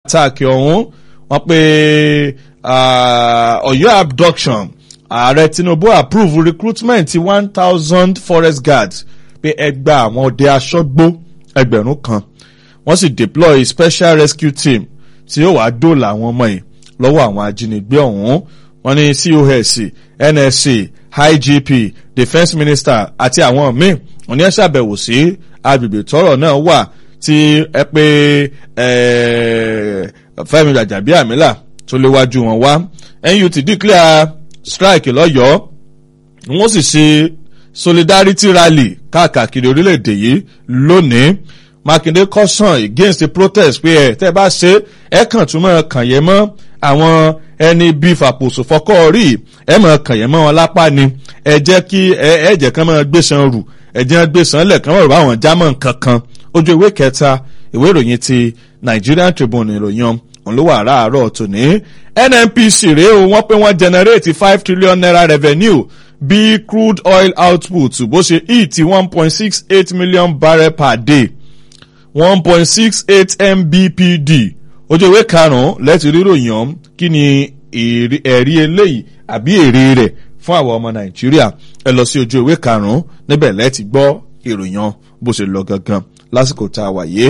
attack ọ̀hún wọ́n pe Ọ̀yọ́ abduction ààrẹ Tinubu approve recruitment ti one thousand forest guards pé ẹgbà àwọn ọdẹ aṣọ́gbó ẹgbẹ̀rún kan wọ́n sì deploy special rescue team tí yóò wá dóòlà àwọn ọmọ yìí lọ́wọ́ àwọn ajínigbé ọ̀hún wọ́n ní COS NSC IGP defence minister àti àwọn míì wọ́n ní ẹ ṣàbẹ̀wò sí agbègbè tọ́rọ̀ náà wà tí ẹ pé Fẹ́mi Gbajabiamila tó léwájú wọn wá NUT declare strike lọ́yọ̀ọ́ wọ́n sì ṣe solidarity rally káàkiri orílẹ̀-èdè yìí lónìí Mákindé caution against the protest pé ẹ tẹ́ bá ṣe ẹ kàn tún mọ́ kàn yẹn mọ́ àwọn ẹni bíi fàpòsò fọkọ́ rí ẹ mọ̀ kàn yẹn mọ́ wọn lápá ni ẹ jẹ́ kí ẹ ẹ jẹ́ kán máa gbèsàn rù ẹ jẹ́ gbèsàn lẹ̀ kán mọ̀ rò báwọn jámọ̀ kankan ojú ìwé kẹta ìwé ìròyìn ti Nigerian Tribune ìròyìn òun ló wà láàárọ̀ tòní NNPC rèé o wọ́n pé wọ́n generate five trillion naira revenue bí crude oil output bó ṣe hit one point six eight million barrel per day one point six eight mbpd ojú ìwé karùn-ún lẹ́tì ríròyìn ọ̀hún kí ni ẹ̀rí eléyìí àbí èrè rẹ̀ fún àwọn ọmọ nàìjíríà ẹ lọ sí ojú ìwé karùn-ún níbẹ̀ lẹ́tì gbọ́ ìròyìn bó ṣe lọ gangan lásìkò tá a wà yé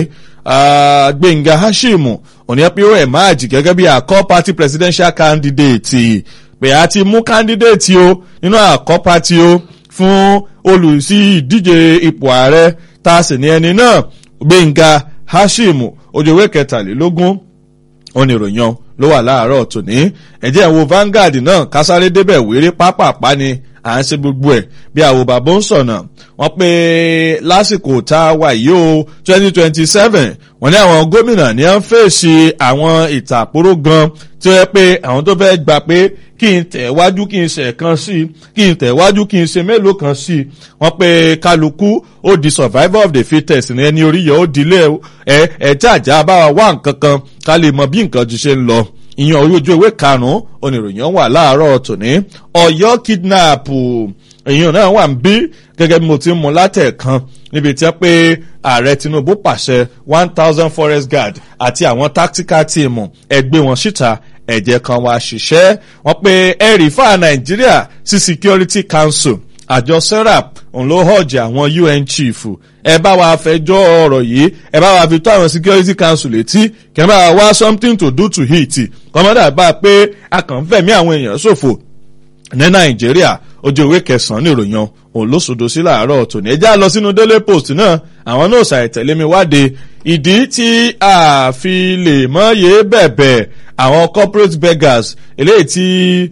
gbẹ̀ngà hashimu òní pé ó emerge gẹ́gẹ́ bí àkọ́ party presidential candidate pé a ti mú candidate o nínú àkọ́ party o fún olùsí ìdíje ipò ààrẹ tá a sì ní ẹni náà gbẹ̀ngà hashimu ojú ìwé kẹtàlélógún oníròyìn ló wà láàárọ̀ tòní ẹ̀jẹ̀ wo Vanguard náà kásáré débẹ̀ wéré pápápá ni à ń ṣe gbogbo ẹ̀ bí àwo bàbá ń sọ̀nà wọ́n pé lásìkò tá a wà yìí o twenty twenty seven wọ́n ní àwọn gómìnà ní à ń fèsì àwọn ìtàkùrọ̀ gan tí ó yẹ pé àwọn tó fẹ́ gbà pé kí n tẹ̀ wájú kí n ṣe kan sí i kí n tẹ̀ wájú kí n ṣe mélòó kan sí i wọ́n pé kálukú ó di survivor of the fittest ní ẹni orí yẹ ó dilé ẹ ẹ jàjà bá wa wá nǹkan kan ká lè mọ bí nǹkan ju ṣe ń lọ ìyẹn orí ojú ewé karùnún oníròyìn wà láàárọ̀ tòní Ọ̀yọ́ kidnap èèyàn náà wà ń bí gẹ́gẹ́ bí mo ti ń mú látẹ̀kan níbi tí wọ́n pé ààrẹ Tinubu pàṣẹ one thousand forest guard àti àwọn tactical team ẹgbẹ́ wọn síta ẹ̀jẹ̀ kan wá ṣiṣẹ́ wọ́n pé ẹ̀rì fà Nàìjíríà sí Security Council àjọ serap òun ló hajj àwọn UN chief ẹ bá wa fẹjọ́ ọ̀rọ̀ yìí ẹ bá wa fi tó àwọn security council létí kí ẹ bá wa wá something to do to it kọ́mọ́dà bá a pé a kàn ń fẹ̀mí àwọn èèyàn ṣòfò ní Nàìjíríà ojú ìwé kẹsàn-án nìròyìn òun ló sòdò sí làárọ̀ tòní ẹ já lọ sínú Daily Post náà àwọn náà ṣàìtẹ̀lé mi wáde ìdí tí a fi lè mọ́yé bẹ̀bẹ̀ àwọn corporate beggars eléyìí tí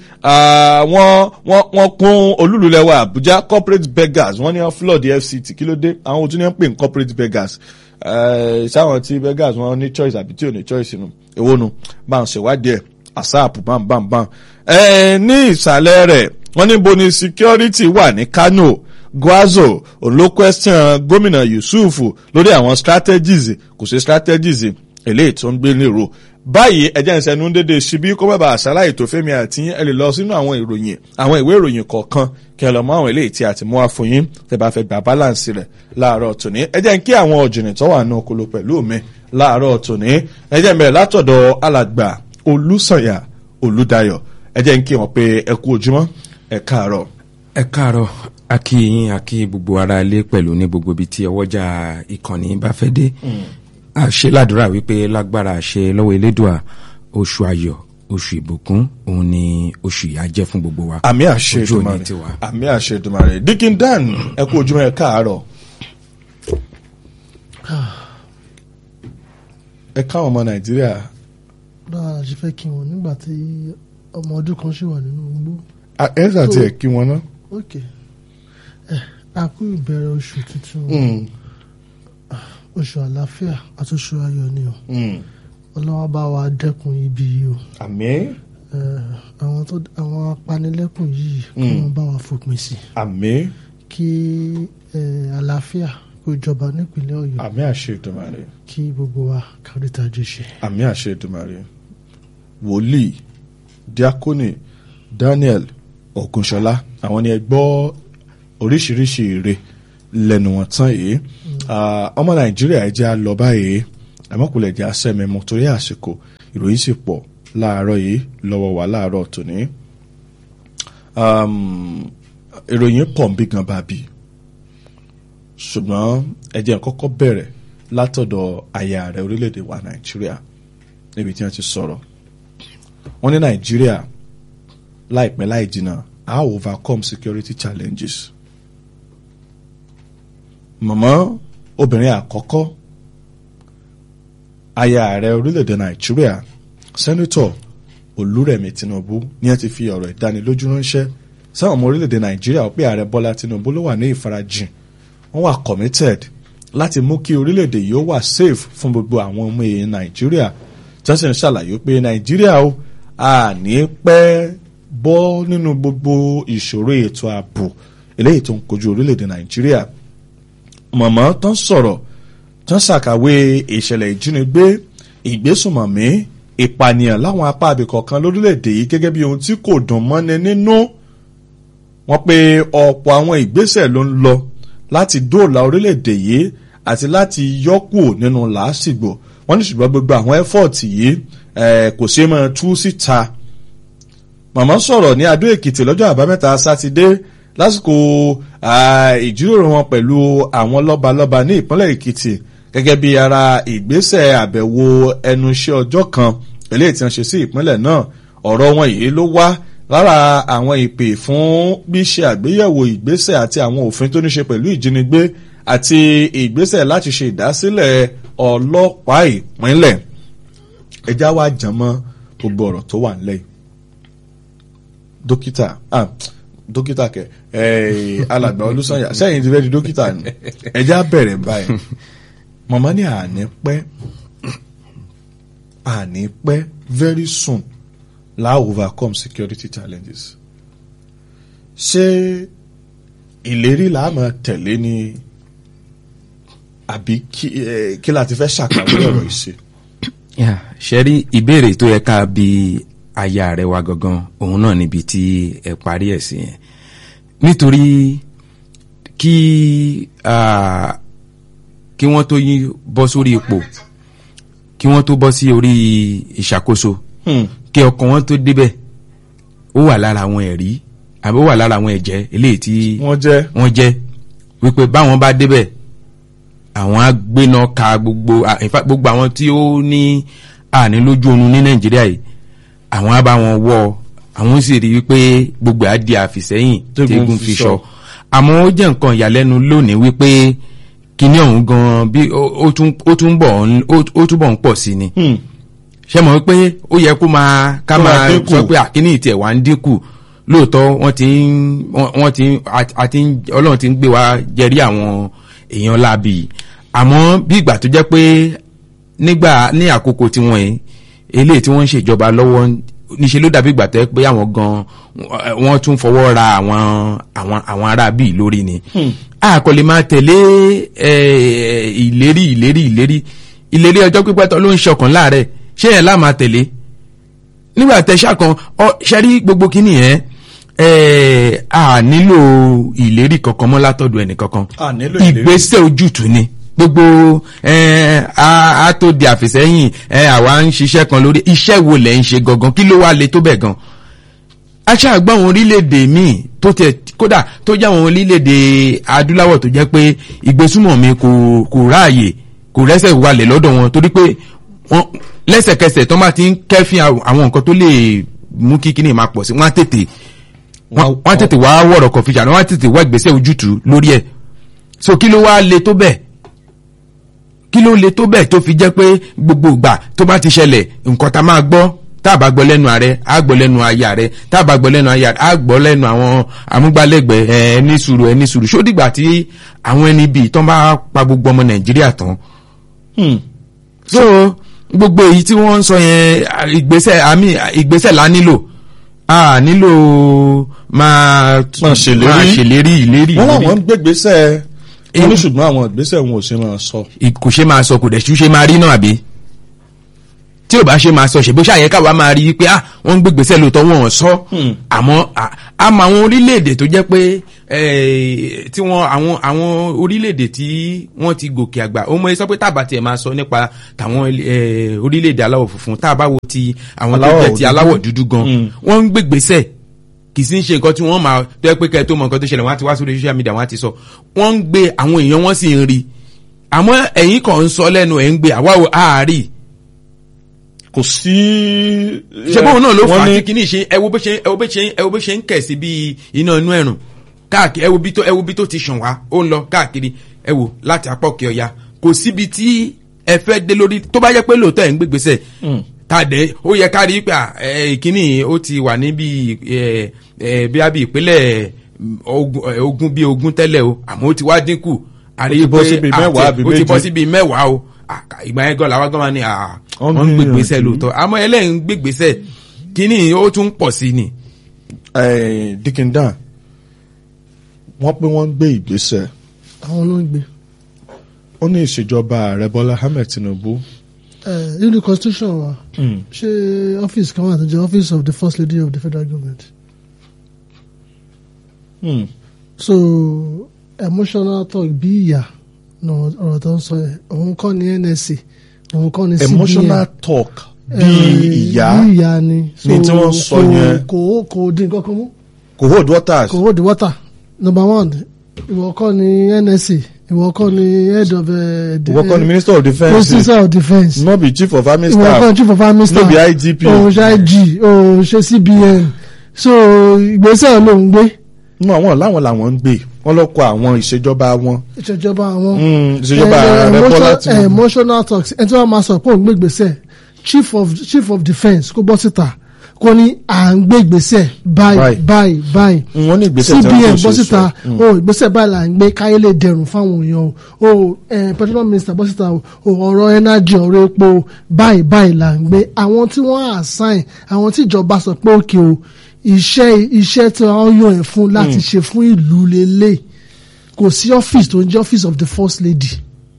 wọ́n wọ́n kún olúlulẹ̀wà Àbújá corporate beggars wọ́n ní wọ́n flood the FCT kí ló dé àwọn òtún ní wọ́n pè ní corporate beggars sáwọn tí beggars wọ́n ní choice àbí tí ò ní choice nù èwo nu bá ń ṣèwádìí ẹ̀ àsáàpù bámbámbám ní ìsàlẹ̀ rẹ̀ wọ́n ní bo ni security wà ní Kano Gwazo ló question gómìnà Yusuf lórí àwọn strategies kò sí strategies eléyìí tó ń gbé nírò báyìí ẹjẹ́ ń sẹ́nu dédé ṣíbí kó bàbá àṣàláyè tó fẹ́mi àti ẹ lè lọ sínú àwọn ìròyìn àwọn ìwé ìròyìn kọ̀ọ̀kan kí ẹ lọ mọ àwọn eléyìí tí a ti mú wá fún yín tẹ́ bá fẹ́ gba balance rẹ̀ láàárọ̀ tòní ẹjẹ́ ń kí àwọn ọ̀jìnì tó wà ní okolo pẹ̀lú mi láàárọ̀ tòní ẹjẹ́ ń bẹ̀rẹ̀ látọ̀dọ̀ alàgbà Olúsànyà Olúdayọ̀ ẹjẹ́ ń kí wọn pé ẹ kú ojúmọ́ ẹ káàárọ̀. ẹ káàárọ̀ a kí yín a kí gbogbo ara ilé pẹ̀lú ní gbogbo ibi tí ọwọ́jà ìkànnì bá fẹ́ dé a ṣe ládùúrà wípé lágbára ṣe lọ́wọ́ elédùà oṣù ayọ̀ oṣù ìbùkún òun ni oṣù yà jẹ́ fún gbogbo wa. àmì àṣẹ Èdùmàrè àmì àṣẹ Èdùmàrè Dikin Dan ẹ kú ojúmọ́ ẹ káàárọ̀. ẹ káwọn ọmọ Nàìjíríà. bá a ṣe fẹ́ kí wọn nígbà tí ọmọ ọdún kan ṣì wà nínú igbó. ẹ ṣáà tiẹ̀ kí wọn ná. ok ẹ a kú ìbẹ̀rẹ̀ oṣù tuntun oṣù àlàáfíà àti oṣù ayọ̀ ni o ọlọ́wọ́ bá wa dẹ́kun ibi yìí o àmín àwọn tó àwọn apanilẹ́kùn yìí kí wọ́n bá wa fòpin sí àmín kí àlàáfíà kó jọba nípínlẹ̀ Ọ̀yọ́ àmín àṣẹ Èdùmàrè kí gbogbo wa kárí tajú ṣe. àmín àṣẹ Èdùmàrè wòlíì diakoni Daniel Ògúnṣọlá àwọn ni ẹ gbọ́ oríṣiríṣi ire lẹ́nu wọn tán yìí ọmọ Nàìjíríà ẹ jẹ́ á lọ báyìí àmọ́kùlẹ̀ jẹ́ asẹ́mẹ́mọ́ torí àsìkò ìròyìn sì pọ̀ láàárọ̀ yìí lọ́wọ́ wa láàárọ̀ tòní. Um, ìròyìn pọ̀ ń bí gan bàbí ṣùgbọ́n ẹ jẹ́ n kọ́kọ́ bẹ̀rẹ̀ látọ̀dọ̀ aya ààrẹ orílẹ̀-èdè wa nàìjíríà níbi tí wọ́n ti sọ̀rọ̀ wọ́n ní nàìjíríà láìpẹ́ láì jìnnà a ó overcome security challenges mọ̀mọ́ obìnrin àkọ́kọ́ aya ààrẹ orílẹ̀-èdè nàìjíríà sẹ́nitọ̀ olúrẹ̀mí tinubu ní ẹ ti fi ọ̀rọ̀ ìdánilójú ránṣẹ́ sáwọn ọmọ orílẹ̀-èdè nàìjíríà ó pé ààrẹ bọ́lá tinubu ló wà ní ìfarajìn wọ́n wà committed láti mú kí orílẹ̀-èdè yìí ó wà safe fún gbogbo àwọn ọmọ èèyàn nàìjíríà tí wọ́n sì ń ṣàlàyé pé nàìjíríà ó à ní pẹ́ bọ́ nínú gbogbo ìṣòro ètò ààbò eléyìí tó ń kojú orílẹ̀-èdè nàìjíríà mọ̀mọ́ tán sọ̀rọ̀ tán ṣàkàwé ìṣẹ̀lẹ̀ ìjínigbé ìgbésùnmọ̀mí ìpànìyàn láwọn apá abìkọ̀kan lórílẹ̀‐èdè yìí gẹ́gẹ́ bí ohun tí kò dùn mọ́ni nínú wọ́n pe ọ̀pọ̀ àwọn ìgbésẹ̀ ló ń lọ láti dóòlà orílẹ̀‐èdè yìí àti láti yọ́kù nínú làásìgbò wọ́n ní ṣùgbọ́n gbogbo àwọn ẹ́fọ̀tì yìí kò ṣeé máa tú síta màmá sọ̀rọ̀ ní adó èkìtì lọ́jọ́ àbámẹ́ta sátidé lásìkò ìjíròrò wọn pẹ̀lú àwọn lọ́balọ́ba ní ìpínlẹ̀ èkìtì gẹ́gẹ́ bí ara ìgbésẹ̀ àbẹ̀wò ẹnu iṣẹ́ ọjọ́ kan eléyìí tí wọ́n ṣe sí ìpínlẹ̀ náà ọ̀rọ̀ wọn yìí ló wá lára àwọn ìpè fún bí ṣe àgbéyẹ̀wò ìgbésẹ̀ àti àwọn òfin tó ní ṣe pẹ̀lú ìjínigbé àti ìgbésẹ̀ láti ṣe ìdásílẹ̀ ọlọ́pàá ìpínlẹ̀ ẹjá wa jàn mọ́ gbogbo ọ̀rọ̀ tó wà nílẹ̀ dókítà ah dókítà kẹ ẹ alàgbà olùsànyà sẹ́yìn ti fẹ́ di dókítà ni ẹjá bẹ̀rẹ̀ báyìí mọ̀mọ́ ní àní pẹ́ àní pẹ́ very soon la overcome security challenges ṣé ìlérí là á máa tẹ̀lé ni àbí kí la ti fẹ́ ṣàkàwé ọ̀rọ̀ ìṣe. ṣe rí ìbéèrè tó yẹ ká bi aya rẹ wa gangan òun náà níbi tí ẹ parí ẹ̀ sí yẹn nítorí kí kí wọ́n tó yí bọ́ sórí ipò kí wọ́n tó bọ́ sí orí ìṣàkóso kí ọkàn wọn tó débẹ̀ ó wà lára àwọn ẹ̀rí àbí ó wà lára àwọn ẹ̀jẹ̀ eléyìí tí wọ́n jẹ́ wọ́n jẹ́ wípé báwọn bá débẹ̀ àwọn á gbéná ka gbogbo gbogbo àwọn tí ó ní àní lójú oorun ní nàìjíríà yìí àwọn á bá wọn wọ àwọn sì rí wípé gbogbo á di àfìsẹ́yìn tẹ́gùn fi sọ àmọ́ ó jẹ́ nǹkan ìyàlẹ́nu lónìí wípé kíní ọ̀hún gan bí ó túbọ̀ ń pọ̀ sí ni ṣe mọ̀ wípé ó yẹ kó máa ká máa sọ pé àkíní ìtẹ̀ wá ń dínkù lóòótọ́ wọ́n ti ń wọ́n ti ń àti ọlọ́run ti ń gbé wa jẹrí àwọn èèyàn láabi àmọ́ bí ìgbà tó jẹ́ pé nígbà ní àkókò tí wọ́n yìí eléyìí tí wọ́n ń ṣèjọba lọ́wọ́ níṣẹ́ ló dàbí ìgbà tó yẹ pé àwọn gan wọ́n tún fọwọ́ ra àwọn àwọn àwọn ará bíi lórí ni a kò lè máa tẹ̀lé ìlérí ìlérí ìlérí ìlérí ọjọ́ pípẹ́ tó ló ń ṣọkàn láàrẹ̀ ṣé ẹ̀ láà máa tẹ̀lé nígbà tẹ̀sà kan ṣẹ́rí gbogbo kínní yẹn a nílò ìlérí kankan mọ́ látọ̀dọ̀ ẹnì kankan ìgbésẹ̀ ojútùú ni gbogbo a tó di àfìsẹ́yìn àwa ń ṣiṣẹ́ kan lórí iṣẹ́ wo lẹ̀ ń ṣe gangan kí ló wá le tó bẹ̀ gan aṣáàgbọ́n àwọn orílẹ̀-èdè míì tó tẹ̀ kódà tó jẹ́ àwọn orílẹ̀-èdè adúláwọ̀ tó jẹ́ pé ìgbésùmọ̀mí kò kò ráàyè kò rẹ́sẹ̀ wálẹ̀ lọ́dọ̀ wọn torí pé wọ́n lẹ́sẹ̀kẹsẹ̀ tó máa ti ń kẹ́fín àwọn nǹkan tó lè mú kí kíní máa pọ̀ sí wọ́n á tètè wọ́n á tètè wá wọ̀rọ̀ kọ̀fí ṣàná wọ́n á tètè wá ìgbésẹ̀ ojútùú lórí ẹ̀ so kí ló wá le tó bẹ́ẹ̀ kí ló le tó bẹ́ẹ̀ tó fi jẹ́ pé gbogbo ìgbà tó bá ti ṣẹlẹ̀ nǹkan tá máa gbọ́ tá a bá gbọ́ lẹ́nu ààrẹ á gbọ́ lẹ́nu aya rẹ tá a bá gbọ́ lẹ́nu aya rẹ á gbọ́ lẹ́nu àwọn amúgbálẹ́gbẹ̀ẹ́ ẹ ẹni sùúrù ẹni sùúrù ṣó dìgbà tí àwọn ẹni bíi tán bá pa gbogbo ọmọ nàìjíríà tán. so gbogbo èyí tí wọ́n ń sọ yẹn ìgbésẹ̀ àmì ìgbésẹ̀ la nílò a nílò máa ṣèlérí ìlérí. wọ́n làwọn ń gbégbésẹ̀ wọ́n ní ṣùgbọ́n àwọn ìgbésẹ̀ wọn ò ṣe máa sọ. kò ṣe máa sọ kò dẹ̀ ṣú ṣe máa rí náà àbí tí ò bá ṣe máa sọ ṣèbó ṣàyẹ káwa máa rí pé ah wọ́n ń gbégbèsè lóòótọ́ wọn ò sọ àmọ́ a mọ àwọn orílẹ̀-èdè tó jẹ́ pé eh, tí wọ́n àwọn àwọn orílẹ̀-èdè tí wọ́n ti gòkè àgbà ó mọ ẹ sọ pé tábà tiẹ̀ máa sọ nípa tàwọn eh, orílẹ̀-èdè aláwọ̀ funfun tá a bá wo ti àwọn tó Aláwọ̀ jẹ́ ti dúdú. aláwọ̀ dúdú gan Mm. wọ́n ń gbégbèsè kì í sí ń ṣe nǹkan tí wọ́n máa tó yẹ pé kẹ́ ẹ tó mọ nǹkan tó ṣẹlẹ̀ wọ́n á ti wá sórí social media wọ́n á ti sọ wọ́n ń gbé àwọn èèyàn wọ́n sì ń rí àmọ́ ẹ̀yin kan ń sọ lẹ́nu ẹ̀ ń gbé àwa ò àárí kò sí. ṣe bóun náà ló fà wọ́n á ní- tí kìíní ṣe ẹ wo bó ṣe ẹ wo bó ṣe ẹ wo bó ṣe ń kẹ̀ sí bí iná inú ẹ̀rùn káàkiri ẹ wo bí tó ẹ wo bí tó ti ṣàn wá ó ń lọ káàkiri ẹ wo láti apá òkè ọya kò síbi tí ẹ fẹ́ dé lórí tó bá jẹ́ pé lóòótọ́ ẹ̀ ń gbégbèsè Mm. tàdé ó yẹ ká rí i pé à, ẹ, ìkíní ó ti wà níbi ẹ, ẹ, bí a bí ìpínlẹ̀ mm, ogun ẹ, ogun bí ogun tẹ́lẹ̀ o àmọ́ ó ti wá dínkù àrí Ó ti bọ́ pé síbi àti- mẹ́wàá àbí ó ti bọ́ méje. síbi mẹ́wàá o àkà- ìgbà yẹn gan làwọn gan máa ní à, Wọ́n wọ́n ń gbìyànjú. gbégbèsè lóòótọ́ àmọ́ ẹlẹ́yìn gbégbèsè kíní ó tún pọ̀ sí ni. Eh, Dickindan wọ́n pé wọ́n ń gbé ìgbésẹ̀ àwọn ló ń gbé ó ní ìṣèjọba ààrẹ bọ́lá ahmed tinubu. Eh, nínú constitution wa ṣé ọ́fíìsì kan wà tó jẹ́ office of the first lady of the federal government Hmm. so emotional talk bí ìyá náà ọ̀rọ̀ tó ń sọ yẹn òun kọ́ ni nsc òun kọ́ ni cbn emotional talk bí Eh, ìyá bí ìyá ni ní tí wọ́n sọ kò- yẹn. kò kò dín nǹkan kan mú kò hold waters. kò hold the water number one ìwọ kọ́ ni nsc ìwọ kọ́ ni head of uh, the ìwọ kọ́ ni minister of defence minister of defence no be chief of army ìwọ kọ́ staff ni chief of army staff no be igp òun ṣe ig òun ṣe cbn so ìgbésẹ̀ ló ń gbé no àwọn làwọn làwọn ń gbé wọn lọ kọ àwọn ìṣèjọba wọn ìṣèjọba àwọn Hmm, ìṣèjọba Eh, ààrẹ bọ́lá emotional- eh, tinubu. emotional talks ẹni tí wọ́n máa sọ pé òun gbé ìgbésẹ̀ chief of chief of defence kó bọ́ síta kó ní à ń gbé ìgbésẹ̀ báyìí Báyìí. báyìí báyìí Hmm, wọ́n ní ìgbésẹ̀ tí cbn wọ́n bọ́ tó ṣe síta sọ. Hmm. o ìgbésẹ̀ báyìí là ń gbé káyé lè dẹrùn fáwọn èèyàn o o eh, petroleum minister bọ́ síta o o, ọ̀rọ̀ energy ọ̀rọ̀ epo báyìí báyìí là ń gbé àwọn tí wọ́n assign àwọn tí ìjọba sọ pé òkè o iṣẹ́ iṣẹ́ tí wọ́n yàn ẹ̀ fún láti ṣe fún ìlú lélẹ̀ kò sí ọ́fíìsì tó ń jẹ́ office of the first lady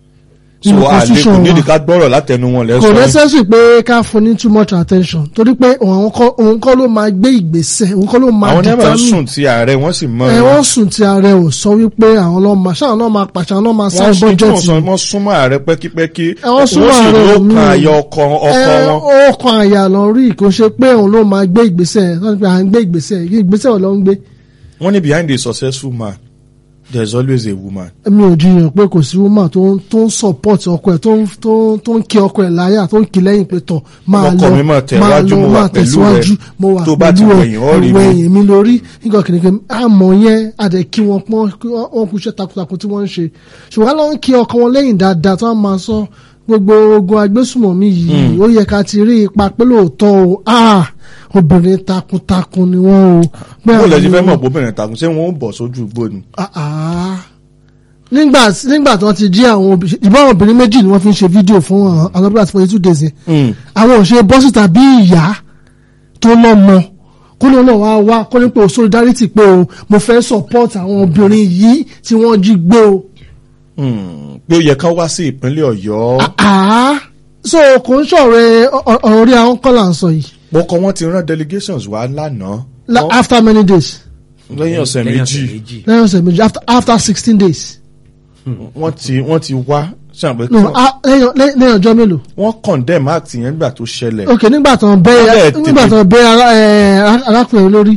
so nínú àlè kò constitution wa nídìí ká gbọ́rọ̀ látẹnu wọn kò lẹ́sọ̀ necessary pé ká fún ní too much attention torí pé òun kọ́ òun kọ́ ló máa gbé ìgbésẹ̀ òun kọ́ ló máa àwọn náà determine sùn tí ààrẹ wọn sì mọ ẹ wọ́n sùn tí ààrẹ ò sọ wípé àwọn náà máa ṣáà náà máa pàṣẹ àwọn náà máa wọ́n sign sún tí wọ́n budget sọ wọ́n súnmọ́ ààrẹ pẹ́kípẹ́kí Ẹ, wọ́n súnmọ́ sì ààrẹ ló mi. kan ayọ̀ ọkọ ọkọ ẹ wọn. ó kan àyà lọ rí kò ṣe pé òun ló máa gbé ìgbésẹ̀ wọ́n ti pé à ń gbé ìgbésẹ̀ ìgbésẹ̀ ò lọ ń gbé wọ́n ní behind a successful man there is always a woman. mi ò jiyàn pé kò sí woman tó ń tó ń support ọkọ ẹ̀ tó ń tó ń tó ń kí ọkọ ẹ̀ láyà tó ń kí lẹ́yìn pé tọ̀ máa Ọkọ lọ mi máa tẹ̀wájú, mo wà máa pẹ̀lú tẹ̀síwájú rẹ. mo wà Tó bá ti pẹ̀lú wẹ̀yìn, ó rí mi. wẹ̀yìn mi lórí nígbà kìnìkan àmọ́ yẹn àdẹ kí wọn pọ́n kí wọ́n wọ́n kú iṣẹ́ takuntakun tí wọ́n ń ṣe ṣùgbọ́n lọ́n kí ọkọ wọn lẹ́yìn dáadáa tó wọ́n máa sọ gbogbo ogun agbésùmọ̀mí yìí ó yẹ ká ti rí ipa pé lóòótọ́ o ah obìnrin takuntakun ni wọ́n o. pé bó lẹ àwọn ti ni fẹ́ mọ̀ wọ́n- pé obìnrin takùn ṣé wọ́n ó bọ̀ sójú igbó ni. Ah, ah. nígbà nígbà tí wọ́n ti jí àwọn obì- ìbá àwọn obìnrin méjì ni wọ́n fi ń ṣe fídíò fún àwọn ọlọ́pàá àti forty two days yẹn àwọn ò ṣe bọ́ síta bí ìyá tó lọ́mọ kó ló náà wá wá kó ní pé o solidarity pé o mo fẹ́ support àwọn obìnrin yìí tí wọ́n jí gbé o. Hmm, pé ó yẹ ká wá sí ìpínlẹ̀ ọ̀yọ́ Ah, so kò ń ṣọ̀rẹ́ ọ̀rọ̀ orí àwọn kọ́là ń sọ yìí bọ́kọ wọn ti rán delegations wá lánàá La- Wọ́n- after many days lẹ́yìn ọ̀sẹ̀ Lẹ́yìn méjì lẹ́yìn ọ̀sẹ̀ méjì after after sixteen days wọ́n ti wọ́n ti wá ṣàpè no ah, lẹ́yìn lẹ́yìn- lẹ́yìn ọjọ́ mélòó wọ́n condemn act yẹn nígbà tó ṣẹlẹ̀ ok nígbà tó ń bẹ Wọ́n dẹ̀ nígbà tó ń bẹ ara- ẹ, arákùnrin lórí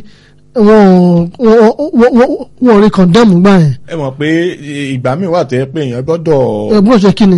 wọn wọn- wọn- wọn- wọn ò rí condemn gbà yẹn ẹ mọ̀ pé ìgbà míì wà tẹ́ pé èèyàn gbọ́dọ̀ ẹ̀gbọ́n ṣe kí ni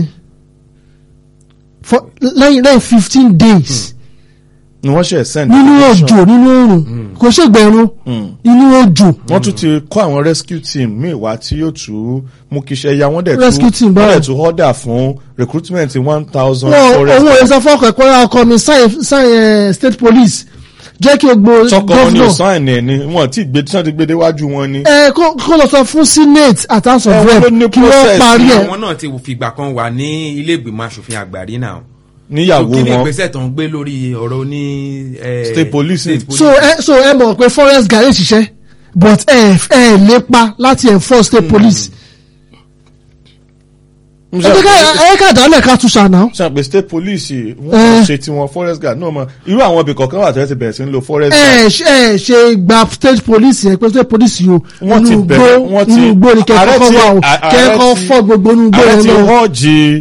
For- lẹ́yìn lẹ́yìn fifteen days ni wọ́n ṣe send nínú delegation. òjò nínú oòrùn kò ṣègbẹ̀rún Hmm. nínú òjò wọ́n tún ti kọ́ àwọn rescue team míì wá tí yóò tún mú kí iṣẹ́ ya wọ́n dẹ̀ Rescue team tún báwo? wọ́n dẹ̀ tún order fún recruitment one thousand wọn forest òun ò sọ fọkàn ẹ̀kọ́ ra ọkọ mi sign sign eh, state police jẹ́ kí o gbó tọkọ wọn ni ò governor sign ẹ̀ ni wọn ti gbé tí wọ́n ti gbé déwájú wọn ni. ẹ kó kó lọ sọ fún senate àti house Ẹ, of wọ́n ló ní rep kí wọ́n process parí ẹ̀ àwọn náà ti fìgbà kan wà ní ilé ìgbìmọ̀ asòfin àgbà rí náà. níyàwó kí ni wọn ìgbésẹ̀ tó ń gbé lórí ọ̀rọ̀ ní. eh, State police. state police. so ẹ so ẹ mọ̀ pé forest guard lè ṣiṣẹ́ but ẹ ẹ lépa láti enforce state police ẹ jẹ́ ká- ẹ ká dálẹ̀ ká tún ṣàná. sàn pé state police wọ́n Eh. ṣe tiwọn forest guard náà mọ irú àwọn ibì kọ̀ọ̀kan wà tẹ́lẹ̀ ti bẹ̀rẹ̀ sí ń lo forest guard. ẹ ṣe ẹ ṣe gba state police yẹn pé state police yìí o Wọ́n ti inú bẹ̀rẹ̀, igbó wọ́n ti- inú igbó ni ààrẹ kẹ́kọ̀ọ́ ti- wà o a- ààrẹ kẹ́kọ̀ọ́ ti- fọ́ gbogbo inú igbó ààrẹ yẹn ti náà. họ́ọ̀jì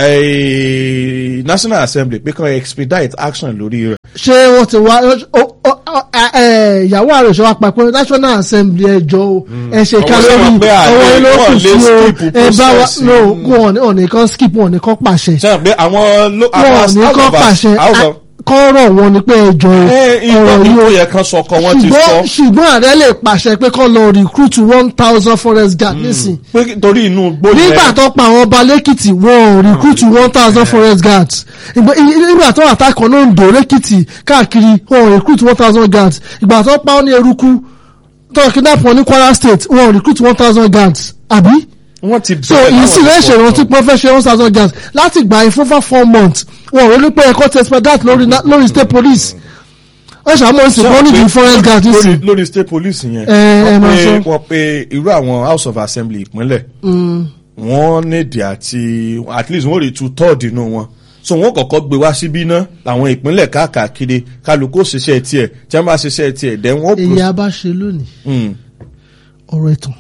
eh, national assembly pé kàn expedite action lórí rẹ̀. ṣé wọ́n ti wá ó- ó- ó- ẹ- ẹ, ìyàwó ààrẹ ìṣọwọ́ àpapọ̀ national assembly ẹjọ́ o ẹ ṣe ká Ọwọ́ lórí sọ pé àlè ọwọ́ ilé wọ́n òkú lè sí o skip ẹ bá wa process. no wọn ò ní kàn skip wọn ò ní kàn pàṣẹ sàn pé àwọn lo- wọn ò àwọn ní house kàn of Ass- pàṣẹ house of- kọ́rọ̀ wọn ni pé ẹjọ́ Eh, ọ̀rọ̀ ìgbọ́ yìí ìgbó o yẹ kan sọkọ wọn ti ṣùgbọ́n sọ ṣùgbọ́n ààrẹ lè pàṣẹ pé kọ́ lọ recruit one thousand forest guard nísìn pé torí inú igbó yẹn nígbà tó pa àwọn ọba lẹ́kìtì wọn ò recruit one thousand forest guards ìgbà nígbà tó àtàkọ́ náà ń dò lẹ́kìtì káàkiri wọn ò recruit one thousand guards ìgbà tó pa ọ́ ní eruku tó kidnap wọn ní Kwara state wọn ò recruit one thousand guards àbí wọ́n ti so bẹ̀rẹ̀ èyí sì láwọn lè ìfọ̀ ṣèrántí kan. pé wọ́n fẹ́ ṣe one thousand guards láti gbà yín fún for four months wọn ò ronú pé ẹ̀kọ́ ti expedite lórí na- lórí state police wọ́n ṣàmúlò ìsìn Sọ kan pé nídìí forest guards lórí nísìn lórí state police yẹn ẹ wọ́n máa pé sọ. wọ́n pé irú àwọn house of assembly ìpínlẹ̀ wọ́n nídìí àti at least wọ́n rí two third inú wọn so wọ́n kọ́kọ́ gbé wá síbí ná làwọn ìpínlẹ̀ káàkiri kálukú ṣiṣẹ́ tiẹ̀ tí wọ́n bá ṣiṣẹ́ tiẹ̀ dẹ̀ wọ́n èyí a bá ṣe lónìí Mm. ọ̀rọ̀ ẹ̀tàn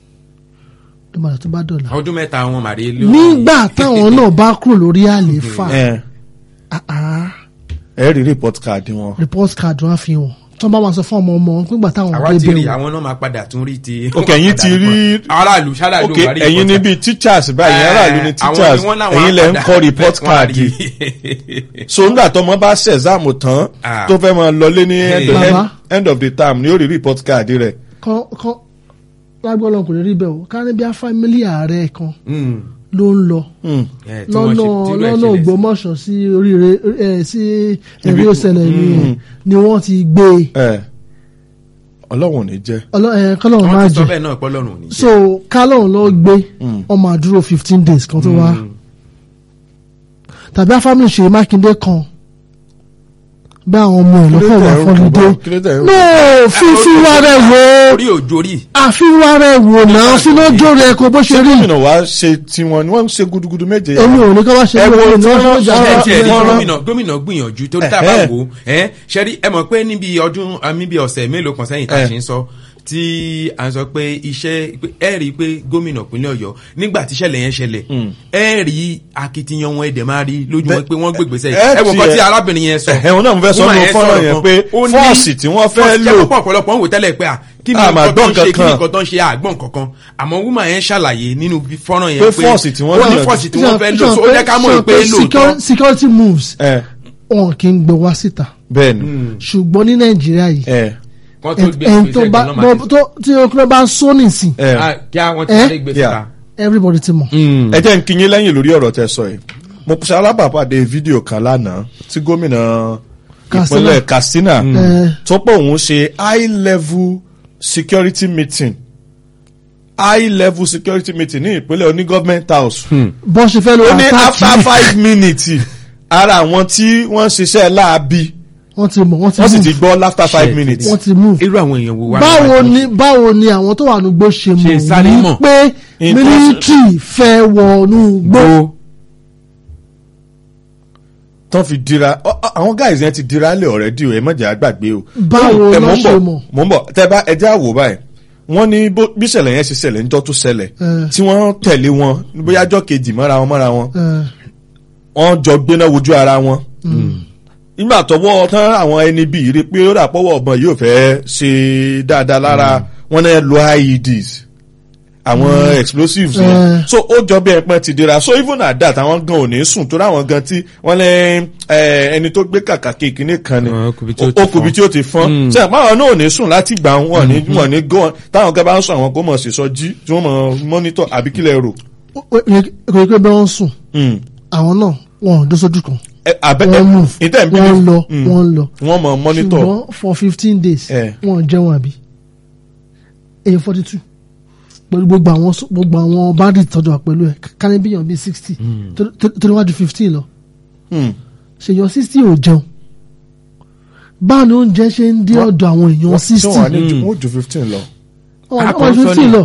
ló máa tó bá dọ̀la. ọdún mẹ́ta wọn màrí ló. nígbà táwọn náà bá kúrò lórí àlééfà ẹ ah, ah, ẹ rí report card wọn. report card wọn fi hàn tó bá máa sọ fún ọmọ ọmọ nígbà táwọn àwa ti débẹ̀ rí wò. àwọn náà máa padà tún rí ti. Ok, ẹ̀yin ti rí- aráàlú ṣáláàlú ok wà rí ẹ̀yin report níbi teachers báyìí card. aráàlú ní Eh, teachers àwọn ni wọ́n láwọn ẹ̀yin lẹ ń á kọ́ padà report wọ́n á card rí. so nígbà tó ọmọ bá ṣe exam tán Ah. tó fẹ́ máa lọlé ní end, Hey. end, Baba. end of the term ni ó rí report card rẹ̀. kan kan lágbọ́n kò lè rí bẹ́ẹ̀ o ká ní bí a fámílì ààrẹ kan Mm. ló ń lọ Hmm. Eh, tí wọ́n lọ́nà ṣe- tí wọ́n lọ́nà ṣẹlẹ̀ sí. Ògbómọ̀ṣọ́ sí oríire ẹ̀ sí ẹ̀rí Ibi- òṣèlè ni ni wọ́n ti gbé e ẹ ọlọ́run ò ní jẹ́. Ọlọ́- ẹ̀, kọ́lọ́run wọ́n máa ti sọ jẹ bẹ́ẹ̀ náà pọ́lọ́run ò ní jẹ́. so kálọ̀n lọ gbé ọmọ àdúró fifteen days kan tó wá tàbí afámi ṣe mákindé kan bí àwọn ọmọ ẹ̀ lọ́kọ̀ wà fọ́lídé kí ló dé? no fífi wá rẹ̀ wò orí òjò rí. àfiwá rẹ̀ wò náà fínàjò rẹ̀ kó bó ṣe rí gómìnà wa ṣe tiwọn ni wọ́n ń ṣe gudugudu méje. èmi ò ní kọ́ bá ṣe Ẹ bí wo wọ́n tí ní wọ́n wọ́n sọ- ṣe ẹ tiẹ̀ rí wọ́n rán- gómìnà gómìnà gbìyànjú torí tá a bá Ẹ̀hẹ́. wò ó ẹ ṣẹ́rí ẹ mọ̀ pé níbi ọdún àmì bíi ọ̀sẹ̀ mélòó kan sẹ́yìn tá a Ẹ̀. ṣe ń sọ tí a sọ pé iṣẹ́ pé ẹ rí i pé gómìnà ìpínlẹ̀ ọ̀yọ́ nígbà tí ìṣẹ̀lẹ̀ yẹn ṣẹlẹ̀ ẹ rí akitiyan wọn ẹ̀dẹ̀ máa rí lójú wọn pé wọ́n gbègbè sẹ́yìn ẹ ẹ wò kọ́ tiẹ̀- tí arábìnrin yẹn sọ ẹ̀hún náà mo fẹ́ sọ Woman nínú yẹn fọ́nrán sọ̀rọ̀ yẹn kan. pé Ó ní- fọ́ọ̀sì tí wọ́n fẹ́ fọ́ọ̀sì lò tí ọ̀pọ̀lọpọ̀ ń wò tẹ́lẹ̀ pé à kí ni Àmà nǹkan tó ń gbọ́n ṣe kí ni kankan. nǹkan tó ń ṣe àgbọ̀n kankan àmọ́ woman yẹn ṣàlàyé nínú fọ́nrán yẹn Pé pé fọ́ọ̀sì tí wọ́n ó ní lò- fọ́ọ̀sì tí wọ́n fẹ́ lò so ó jẹ́ ká mọ̀ pé lóòótọ́ Security- security moves ẹ wọn kì í gbé wá síta bẹ́ẹ̀ ni ṣùgbọ́n ní nàìjíríà yìí ẹ wọ́n tó gbé ẹni tó ìgbésẹ̀ bá gan-an máa bọ́- tó- tí ọkùnrin bá ń sọ nìsín ẹ Ah, kí àwọn ti Eh? sáré gbé Yeah. síta. everybody ti mọ̀. ẹ jẹ́ n kí yín lẹ́yìn lórí ọ̀rọ̀ tẹ́ sọ yìí mo ṣe alábàápàdé fídíò kan lánàá tí gómìnà Katsina. ìpínlẹ̀ Katsina Eh. tó pé òun ṣe high level security meeting high level security meeting ní ìpínlẹ̀ oní government house bọ́n ṣe fẹ́ lo ó ní after àtàkì five minutes ara àwọn tí wọ́n ṣiṣẹ́ láabi wọ́n ti mọ̀ wọ́n ti wọ́n sì ti move gbọ́ after five Shit. minutes. wọ́n ti move. irú àwọn èèyàn wo wá báwo níwájú? ni báwo ni àwọn tó wà ní gbó ṣe Ṣe sáré mọ̀ mọ̀. wípé In mílítírì fẹ́ wọnú gbó. Gbó. tán fi dira ọ- ọ- àwọn guys yẹn ti dira lé already o ẹ má jẹ́ àgbàgbé o. Báwo Ẹ, ló mò ń ṣe bọ̀, mọ̀? mò ń bọ̀ tẹ bá ẹ jẹ́ àwò báyìí wọ́n ní bó- bí ìṣẹ̀lẹ̀ yẹn ṣe ṣẹlẹ̀ níjọ́ tó ṣẹlẹ̀ Eh. tí wọ́n tẹ̀lé wọn bóyá ọjọ́ kejì mọ́ra wọn mọ́ra wọn Eh, wọ́n jọ gbéná wojú ara wọn. nígbà tọwọ́ tán àwọn ẹni bíi rí pé ó dà pọ́wọ́ ọ̀bọ̀n yóò fẹ́ ṣe dáadáa lára wọn náà lo IEDs àwọn explosives yẹn Eh. so ó jọ bí ẹpọn ti dira so even at that àwọn gan ò ní sùn torí àwọn gan tí wọ́n lé ẹ, ẹni tó gbé kàkà kékeré kan ni Ó kùbi tí ó ó ti kùbi fọ́n. tí ó ti fọ́n ṣe àpá àwọn náà ò ní sùn láti gbà wọn ní wọn ní gan táwọn gan bá ń sùn àwọn kò mọ̀ sí sọ jí tí wọ́n mọ̀ mọ́nítọ̀ àbí kílẹ̀ rò. ó- ó- kò yẹ pé bẹ́ẹ̀ wọ́n sùn Mm. àwọn náà wọn ò dó sójú kan Ẹ, abẹ́ wọ́n move ìtẹ́ ń bí wọ́n lọ Mm. wọ́n lọ wọ́n mọ̀ mọ́nítọ̀ ṣùgbọ́n for fifteen days Eh. wọ́n jẹun àbí èyí forty two pẹ̀lú gbogbo àwọn s- gbogbo àwọn bandit tọ́jú wa pẹ̀lú ẹ̀ kání bíyàn bíi sixty torí wájú fifteen lọ Mm. ṣèyàn sixty ò jẹun báwo ni oúnjẹ ṣe ń dé ọ̀dọ̀ àwọn èèyàn tí sixty wọ́n á ní ju wọ́n ju fifteen lọ. wọ́n wájú Àkọ́sọ́ fifteen ni. lọ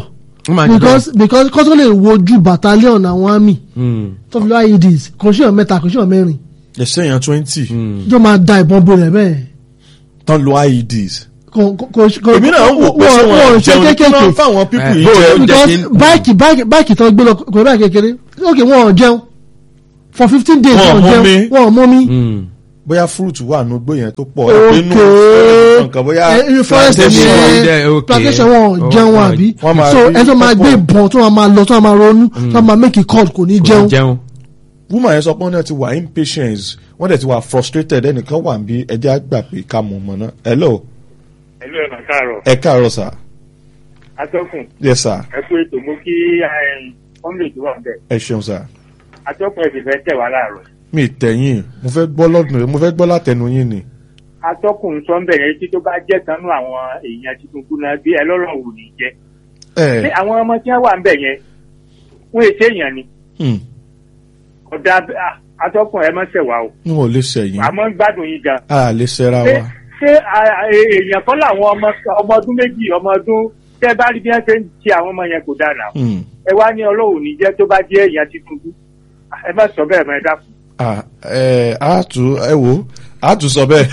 Wọ́n máa jẹ́ because because kó tó lè wojú battalion àwọn army Mm. tó fi lọ ieds kò sí ọ̀ mẹ́ta kò sí ọ̀ mẹ́rin ẹsẹ̀ yẹn twenty tó máa da ìbọn bolẹ̀ bẹ́ẹ̀ tán lo ieds. kò kò kò èmi náà ń wò pé ṣé wọ́n wọn ṣe jẹun ní kí kéékèèké wọ́n fáwọn pípù yìí Eh, jẹ. bó- because jẹ́ kí- báìkì báìkì báìkì tó gbé lọ kò báìkì kékeré ok wọn ò jẹun for fifteen days Wọn ò wọn ò mú jẹun mi. wọn ò mú mi. Mm. bóyá fúrúùtù wà nù gbó yẹn tó pọ̀ ok nínú nǹkan bóyá Eh, forest plantation ni wọn ẹ dẹ, ok. plantation wọn ò Oh, jẹun oh, àbí wọ́n máa so rí ẹ tó máa pọ́pọ̀. gbé ìbọn tó máa lọ tó máa ronú tó máa make a call kò ní Kò ní jẹun jẹun. woman yẹn sọ pé wọ́n náà ti wà impatient wọ́n dẹ̀ ti wà frustrated ẹnìkan wà bí ẹjẹ́ àgbà pé ká mọ̀ mọ̀ náà hello ẹlú ẹ̀nà káàárọ̀ ẹ káàárọ̀ sà atọ́kùn yes sà ẹ kú ètò mú kí kọ́ńdé tó wà bẹ́ẹ̀ ẹ ṣeun sà atọ́kùn ẹ̀ sì fẹ́ tẹ̀ wá láàárọ̀ mi tẹ̀yìn mo fẹ́ gbọ́ lọ́dún mo fẹ́ gbọ́ látẹnu yín ni atọ́kùn sọ ń bẹ̀rẹ̀ tí tó bá jẹ́ kanú àwọn èèyàn Tinubu náà bí ẹ lọ́rọ̀ wò ní jẹ́ ṣé ẹ àwọn ọmọ tí wọ́n wà ń bẹ̀ yẹn wọ́n èsè èèyàn ni hmm, ọ̀dà ah, atọ́kùn ẹ má ṣẹ̀ wá o n ò lè ṣẹ̀yìn àmọ́ ń gbádùn yín gan a lè ṣẹ́ra ṣé wa ṣé a- a- èèyàn kan làwọn ọmọ ọmọ ọdún méjì ọmọ ọdún tẹ́ bá rí bí wọ́n ṣe ń ṣe àwọn ọmọ yẹn kò dára Hmm, ẹ wá ní ọlọ́run ní jẹ́ tó bá jẹ́ èèyàn Tinubu ẹ má sọ bẹ́ẹ̀ mọ́ ẹ dákun. ah, ẹ á tún ẹ wò á tún sọ bẹ́ẹ̀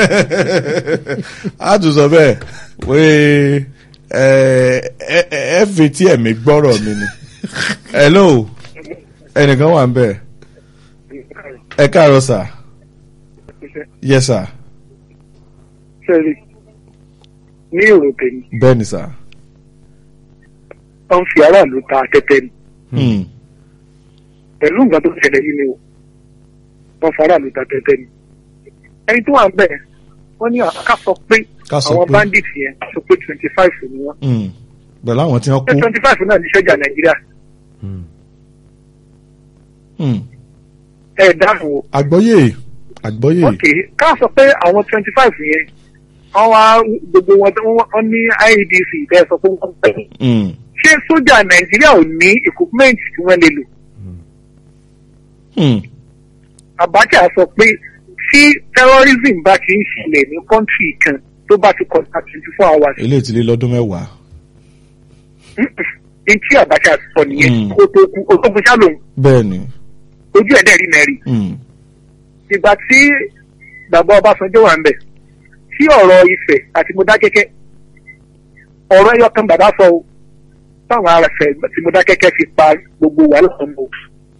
á tún sọ bẹ́ẹ̀ wé ẹ ẹ ẹ fetí ẹ̀mí gbọ́rọ̀ mi ni hello ẹnìkan wà ń bẹ̀ ẹ káàárọ̀ sà yes sà sẹ́rí ní èrò tèmi bẹ́ẹ̀ ni sà wọ́n fi aráàlú ta tẹ́tẹ́ ni Hmm, pẹ̀lú nǹkan tó ṣẹlẹ̀ yìí ni o wọ́n fi aráàlú ta tẹ́tẹ́ ni. ẹni tó wà ń bẹ̀ wọ́n ní ká sọ pé Ká sọ àwọn pé. bandits yẹn sọ pé twenty five ni wọ́n hmm, pẹ̀lú àwọn tí wọ́n pé kú twenty five náà ní sọ́jà nàìjíríà Hmm, ẹ̀ dáhùn o. àgbọ́yé àgbọ́yé ok ká sọ pé àwọn twenty five yẹn wọ́n wá gbogbo wọn tí wọ́n ní IEDC bẹ́ẹ̀ sọ pé wọ́n bẹ̀rẹ̀ Hmm, ṣé sójà nàìjíríà ò ní equipment tí wọ́n lè lò hmm, Abacha sọ pé tí terrorism bá ti ń ṣẹlẹ̀ ní kọ́ńtì kan tó bá ti kọjá twenty four hours eléyìí ti lé lọ́dún mẹ́wàá ní tí Abacha sọ nìyẹn Mm. kó tó kú ológun ṣálòm bẹ́ẹ̀ ni ojú ẹ̀ dẹ̀ rí mẹ́rin Hmm, ìgbà tí bàbá Ọbásanjọ́ wà ń bẹ̀ tí ọ̀rọ̀ Ifẹ̀ àti Mọdákẹ́kẹ́ ọ̀rọ̀ ẹyọ kan bàbá sọ o táwọn ará Ifẹ̀ àti Mọdákẹ́kẹ́ fi pa gbogbo wàhálà ọmọ o.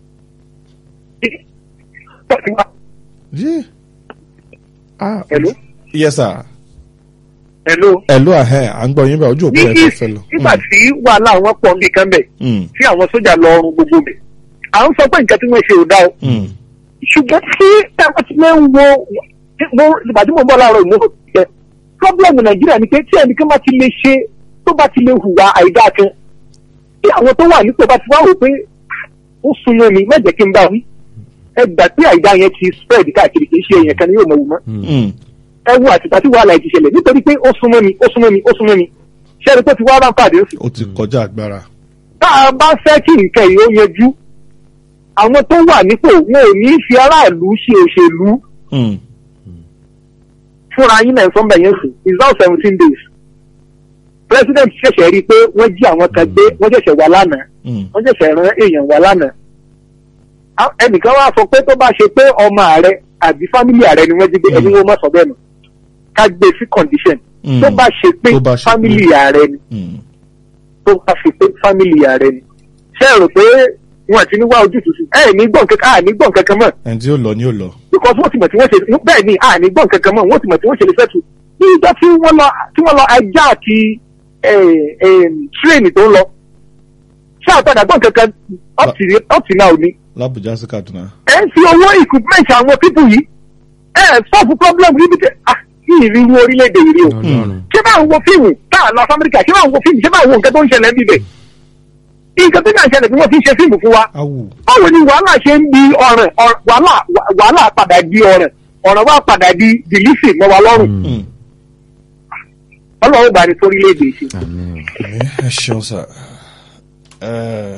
yé ah Hello? yes sir. Hello. ẹ̀lú àhẹ́ à ń gbọ́ yín bẹ́ẹ̀ ojú òpó ní ẹ̀ fẹ́ east fẹ́ lọ. nígbà tí wàhálà wọn pọ̀ nìkan bẹ̀ Mm, tí àwọn sójà lọ ọrùn gbogbo bẹ̀ à ń sọ pé nǹkan tí wọ́n ṣe ò dá o mm, ṣùgbọ́n tí táwọn ti lè ń wo mo ìgbà tí mo bọ́ láàárọ̀ ìmúlò jẹ pọ́blẹ́mù nàìjíríà ni pé tí ẹnìkan bá ti lè ṣe tó bá ti lè hùwà àìdá kan tí àwọn tó wà nípò bá ti wá wò pé ó sunmọ́ mi má jẹ́ kí n bá wí ẹ gbà pé àìdá yẹn ti spread káàkiri kì í ṣe èèyàn kan ni yóò mọ̀ wù mọ́ mm, ẹ wo àtìgbà tí wàhálà ti ṣẹlẹ̀ nítorí pé ó súnmọ́ mi ó súnmọ́ mi ó súnmọ́ mi ṣẹ́ni tó ti wá ráńpàdé sí ó ti kọjá agbára. tá a bá fẹ́ kí nǹkan yìí ó yanjú àwọn tó wà nípò wọn ò ní fi aráàlú ṣe òṣèlú Mm, fúnra yín náà sọ́nbẹ̀ yẹn sùn it's now seventeen days president ṣẹ̀ṣẹ̀ rí i pé wọ́n jí àwọn kan gbé wọ́n ṣẹ̀ṣẹ̀ wà lánàá mm, wọ́n ṣẹ̀ṣẹ̀ rán èèyàn wà lánàá Á- ẹnìkan wá sọ pé tó bá ṣe pé ọmọ ààrẹ àbí fámìlì ààrẹ ni wọ́n jí gbé ẹni wọ́n mọ̀ sọ bẹ́ẹ̀ nù ká gbé sí condition mm, tó bá ṣe pé Tó bá ṣe pé- fámìlì ààrẹ ni mm. tó bá ṣe pé fámìlì ààrẹ ni ṣé ẹ rò pé wọn àti ní wá ojútùú sí ẹ ní gbọ̀n kankan à ní gbọ̀n kankan mọ́ ẹni tí ó lọ ni ó lọ. because wọ́n ti mọ̀ tí wọ́n ṣe bẹ́ẹ̀ ni à ní gbọ̀n kankan mọ́ wọ́n ti mọ̀ tí wọ́n ṣe lè fẹ́tù ní ìjọ tí wọ́n lọ tí wọ́n lọ ajá àti tírèènì tó ń lọ ṣé àtàdà gbọ̀n kankan up to- up to now ni lábùjá sí kaduna. ẹ ń fi owó equipment àwọn pípù yìí ẹ sọ́ọ̀fù problem níbi tẹ ah kí ìrírú orílẹ̀-èdè yìí rí o Ọlọ́run. ṣé bá ń wo fíìmù tá a lọ sí amẹ́ríkà ṣé bá ń wo fíìmù ṣé bá ń wo nǹkan tó ń ṣẹlẹ̀ níbẹ̀ nǹkan tó ń ṣẹlẹ̀ bí wọ́n ti ń ṣe fíìmù fún wa awù. báwo ni wàhálà ṣe ń di ọ̀ràn ọ̀ràn- wàhálà wàhálà padà di ọ̀ràn ọ̀ràn wa padà di dìlísì mọ́ wa lọ́rùn Mm. ọlọ́run bá ní sórílẹ̀-èdè ṣe. Àmín. ẹ ṣeun sà. Ẹ,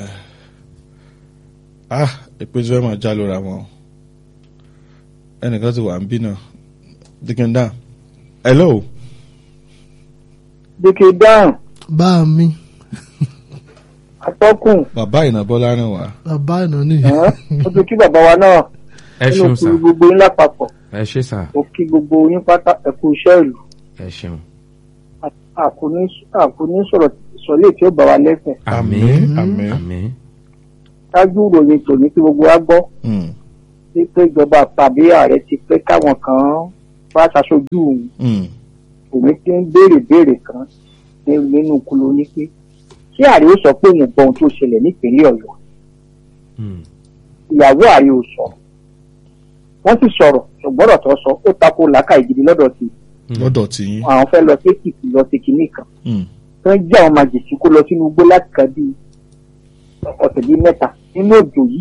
ah èpè tí wọ́n máa já lóra wọn. ẹnìkan ti wà ń bí náà. dikin down. hello. dèkè dáhùn bá mi atọ́kùn bàbá ìnàbọ́lá rìn wá. bàbá ìnà ni ẹ̀hán, ó tún kí bàbá wa náà ẹ nínú ṣeun sà kúrú gbogbo yín lápapọ̀ ẹ ṣe sà ó kí gbogbo yín pátá ẹ̀kú iṣẹ́ ìlú ẹ ṣeun àkùní àkùní sọ̀rọ̀ sọ̀lẹ̀ tí ó bá wa lẹ́sẹ̀ àmín àmín. àmín ṣáájú ìròyìn tòní tí gbogbo wa gbọ́ Mm, sí pé ìjọba tàbí ààrẹ ti pé káwọn kan wá ṣaṣojú òun mm, òun ti ń béèrè béèrè kan ní- nínú kúló ní pé ṣé ààrẹ ó sọ pé òun gbọ́ ohun tó ṣẹlẹ̀ nípínlẹ̀ ọ̀yọ́ Mm. ìyàwó ààrẹ ò sọ wọ́n sì sọ̀rọ̀ ṣùgbọ́n ọ̀rọ̀ tó sọ ó tako làákàyè gidi lọ́dọ̀ sí lọ́dọ̀ tí yín. àwọn fẹ́ lọ sí èkìtì lọ sí kinní kan Mm, wọ́n jẹ́ àwọn màjèṣí kó lọ sínú igbó láti ka bíi ọ̀sẹ̀ bíi mẹ́ta nínú òjò yìí.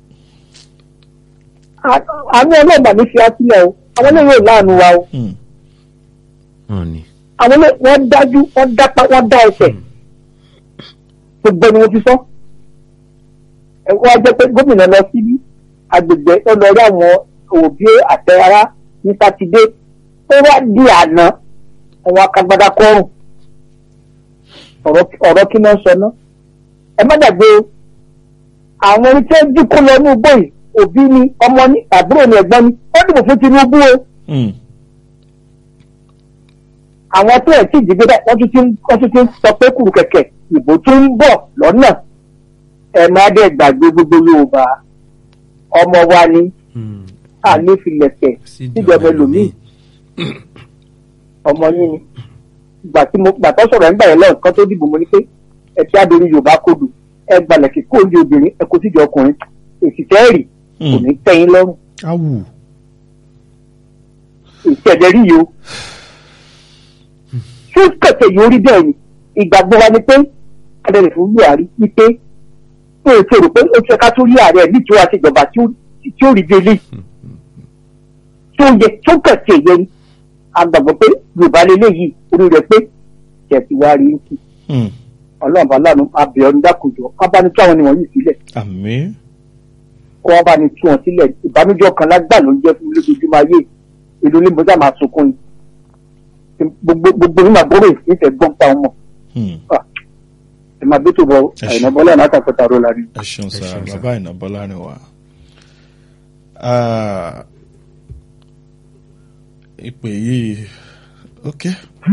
À- àwọn ọlọ́ọ̀bà ní fi á sílẹ̀ o àwọn eléyìí ò láàánú wa o mm, wọn ni àwọn eléyìí wọ́n dájú wọ́n dápá wọ́n dá ẹsẹ̀ gbogbo ni mo ti sọ. ẹ wá jẹ́ pé gómìnà lọ síbí agbègbè ó lọ rí àwọn òbí àtẹ̀rárá ní sátidé ó wá di àná àwọn akagbada kọrùn ọ̀rọ̀ ọ̀rọ̀ kí náà sọ náà ẹ má dàgbé o àwọn ẹni tí ó dínkù lọ ní ugbó yìí òbí ni ọmọ ní àbúrò ní ẹ̀gbọ́n ni ó dìbò fún Tinubu o mm, àwọn tó ẹ̀ tí ì dìgbé wọ́n tún ti ń wọ́n tún ti ń sọ pé kùrù kẹ̀kẹ́ ìbò tó ń bọ̀ lọ́nà ẹ̀ má dẹ̀ gbàgbé gbogbo Yorùbá ọmọ wa ni Mm. àlefilẹ̀kẹ̀ síjọba ẹlòmíì ọmọ yín ni gbà tí mo gbà tó sọ̀rọ̀ ẹ̀ ń gbà yẹn lọ́ọ̀ kan tó dìbò mo ní pé ẹ ti adori Yorùbá kodò ẹ gbalẹ̀ kí kó oúnjẹ obìnrin ẹ kó síjọ ọkùnrin èsì tẹ́ẹ̀rì kò ní tẹ́yìn lọ́rùn awù èsì ẹ̀dẹ̀ rí yìí o fún kẹ̀kẹ́ yìí orí bẹ́ẹ̀ ni ìgbàgbọ́ wa ni pé adẹ̀rẹ̀ fún Buhari ni pé ó ti rò pé ó ti ẹ̀ka tó rí ààrẹ nítorí àti ìjọba tí ó- tí ó rí délé tó yẹ tó kẹ̀kẹ́ yẹ ni agbàgbọ́ pé Yorùbá lélẹ́yìí orí rẹ̀ pé kẹ̀sì wa rí sí mm. ọlọ́run bá lánàá abẹ́ ọdún dákùnjọ wọn bá ní tú àwọn ènìyàn yìí sílẹ̀ àmín. kó wọn bá ní tú wọn sílẹ̀ ìbánújẹ́ kan lágbà ló ń jẹ́ fún mi lójoojúmọ́ ayé èlò ní mo sá máa sunkún ni gbogbo gbogbo nínú àbúrò ìfẹ́ gbọ́n pa ọmọ Mm. ẹ máa bí tó bọ Ẹ ṣé. àyìnbó bọ́lá náà kàkọ́tà ró la rí. ẹ ṣeun sá ṣeun sá. bàbá ìnàbọ́lá rìn wá. Ah, ìpè yìí ok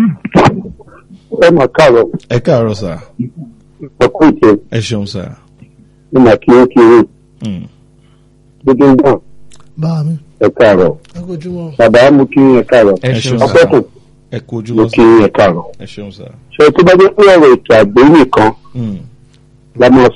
ẹ mà káàárọ̀ ẹ káàárọ̀ sá ọkọ ìjẹ ẹ ṣeun sá. ní mà kí ó kiri Mm, gbogbo ń gbọn bá mi ẹ káàárọ̀ ẹ kojú wọn. bàbá mo kí ẹ káàárọ̀ ẹ ẹ ṣeun ṣeun sà sá ọpẹkùn ẹ kú ojú mo lọ kí sá ẹ káàárọ̀ ẹ ṣeun sá. ṣe tó bá jẹ́ pé ọ̀rọ̀ ètò àgbẹ̀ nìkan Mm, la máa